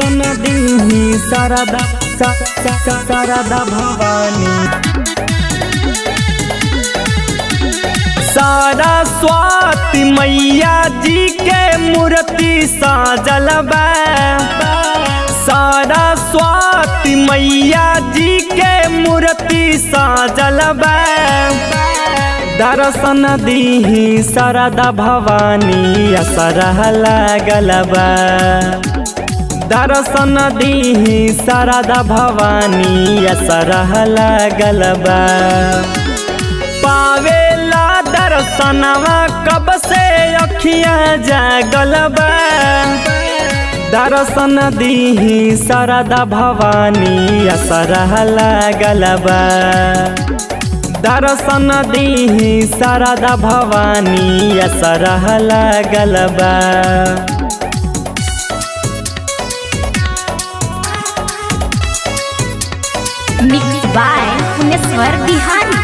दर्शन दीही शारदा सा- सा- सा- शारदा भवानी सरस्वती मैया जी के मूर्ति साजल बा सरस्वती मैया जी के मूर्ति साजल बा दर्शन दीही शारदा भवानी असरह लागल बा दर्शन दीही शारदा भवानी असरह लागल बा पावेला दर्शनवा कब से अखिया जागल बा दर्शन दीही शारदा भवानी असरह लागल बा दर्शन दीही शारदा भवानी असरह लागल बा मिक्स बाय पुनेश्वर बिहारी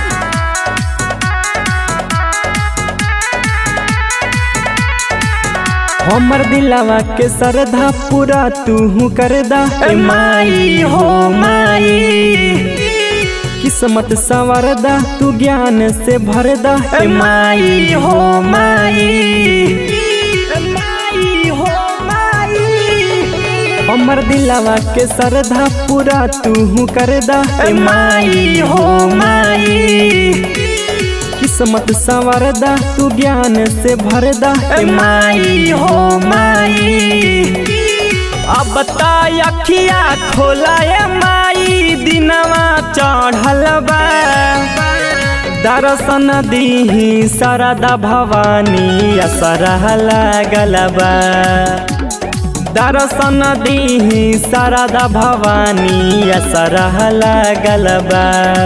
हमर दिलवा के सरधा पूरा तू कर दा ए माई हो माई किस्मत संवर दा तू ज्ञान से भर दा ए माई हो माई ए माई हो माई हमर दिलवा के सरधा पूरा तू कर दा ए माई हो माई किस्मत संवरदा तू ज्ञान से भरदा ए माई हो माई अब ताय अखिया खोला ए माई दिनवा चढ़ल बा दर्शन दीही शारदा भवानी असरह लागल बा दर्शन दीही शारदा भवानी असरह लागल बा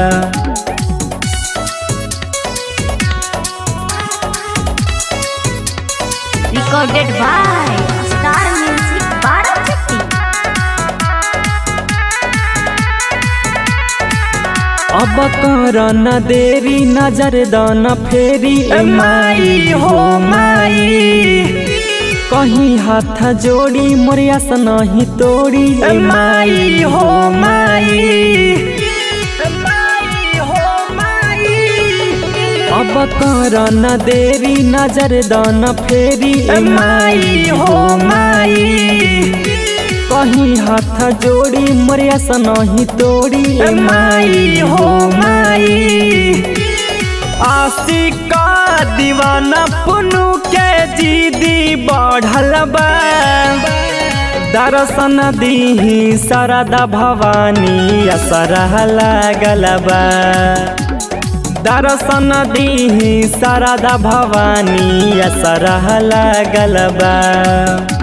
recorded by star music Barachatti अब कर न देरी नजर दन फेरी ए माई हो माई कहीं हाथ जोड़ी मोरिया से नहीं तोड़ी ए माई हो माई ए माई हो माई अब कर न देरी नजर दन फेरी ए माई हो माई कहीं हाथ जोड़ी मोरिया से नहीं तोड़ी ए माई हो माई आशिका दीवाना पुनु के जीदी बढ़ल बा दर्शन दीही शारदा भवानी असरह लागल बा दर्शन दीही शारदा भवानी असरह लागल बा